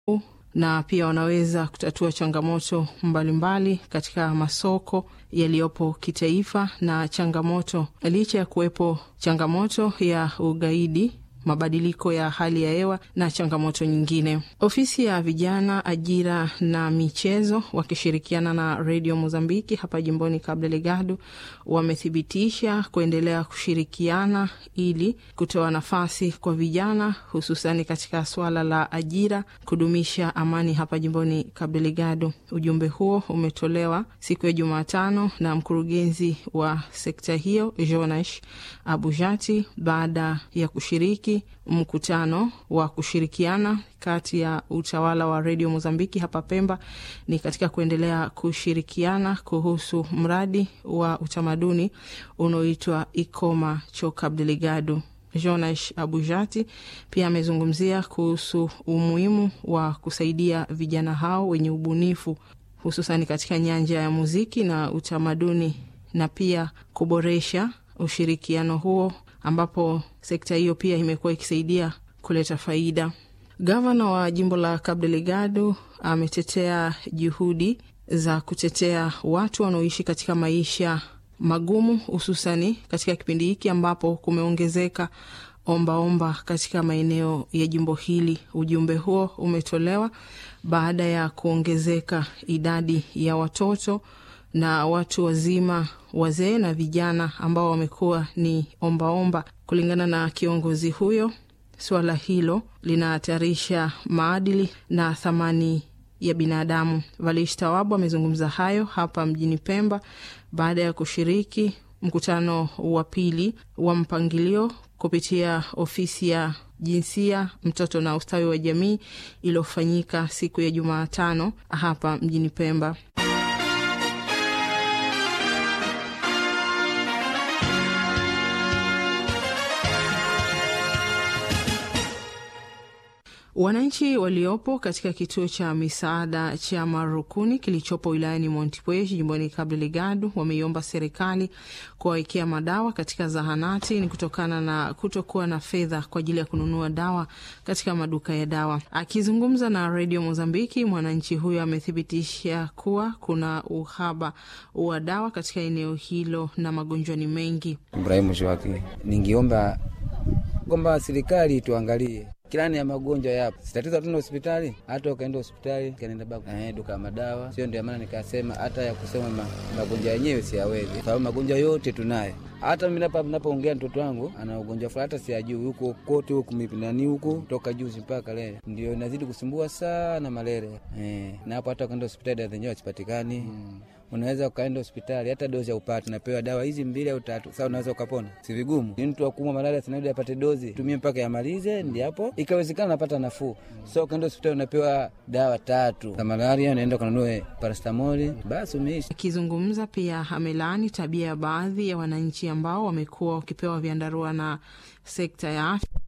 na pia wanaweza kutatua changamoto mbalimbali katika masoko yaliyopo kitaifa na changamoto, licha ya kuwepo changamoto ya ugaidi mabadiliko ya hali ya hewa na changamoto nyingine. Ofisi ya vijana, ajira na michezo wakishirikiana na redio Mozambiki hapa jimboni Cabo Delgado wamethibitisha kuendelea kushirikiana ili kutoa nafasi kwa vijana, hususani katika swala la ajira, kudumisha amani hapa jimboni Cabo Delgado. Ujumbe huo umetolewa siku ya Jumatano na mkurugenzi wa sekta hiyo Jonash Abujati baada ya kushiriki mkutano wa kushirikiana kati ya utawala wa redio Mozambiki hapa Pemba ni katika kuendelea kushirikiana kuhusu mradi wa utamaduni unaoitwa Ikoma cho Cabo Delgado. Jonash Abujati pia amezungumzia kuhusu umuhimu wa kusaidia vijana hao wenye ubunifu hususani katika nyanja ya muziki na utamaduni na pia kuboresha ushirikiano huo ambapo sekta hiyo pia imekuwa ikisaidia kuleta faida. Gavana wa jimbo la Cabo Delgado ametetea juhudi za kutetea watu wanaoishi katika maisha magumu, hususani katika kipindi hiki ambapo kumeongezeka ombaomba katika maeneo ya jimbo hili. Ujumbe huo umetolewa baada ya kuongezeka idadi ya watoto na watu wazima, wazee na vijana ambao wamekuwa ni ombaomba omba. Kulingana na kiongozi huyo, suala hilo linahatarisha maadili na thamani ya binadamu. Valish Tawabu amezungumza hayo hapa mjini Pemba baada ya kushiriki mkutano wa pili wa mpangilio kupitia ofisi ya jinsia, mtoto na ustawi wa jamii iliyofanyika siku ya Jumatano hapa mjini Pemba. Wananchi waliopo katika kituo cha misaada cha Marukuni kilichopo wilayani Montepuez jimboni Cabo Delgado wameiomba serikali kuwawekea madawa katika zahanati. Ni kutokana na kutokuwa na fedha kwa ajili ya kununua dawa katika maduka ya dawa. Akizungumza na redio Mozambiki, mwananchi huyo amethibitisha kuwa kuna uhaba wa dawa katika eneo hilo na magonjwa ni mengi. Ibrahimu Shwaki, ningiomba kwamba serikali tuangalie kilani ya magonjwa yapo, sitatizo hatuna hospitali. Hata ukaenda hospitali kanenda baku eh, duka madawa sio. Ndio maana nikasema hata ya kusema ma, magonjwa yenyewe siyawezi, sababu magonjwa yote tunayo. Hata mimi hapa ninapoongea mtoto wangu ana ugonjwa fulani, hata siyajui huko kote huko mipinani huko toka juzi mpaka leo, ndio inazidi kusumbua sana malaria eh, na hapo hata ukaenda hospitali zenyewe hazipatikani hmm. Unaweza ukaenda hospitali hata dozi upate, napewa dawa hizi mbili au tatu, sasa unaweza ukapona, si vigumu. Ni mtu akumwa malaria sinabidi apate dozi tumie mpaka yamalize, ndi hapo ikawezekana napata nafuu. So ukaenda hospitali unapewa dawa tatu za malaria, unaenda ukanunue parastamoli, basi umeishi. Akizungumza pia amelaani tabia ya baadhi ya wananchi ambao wamekuwa wakipewa vyandarua na sekta ya afya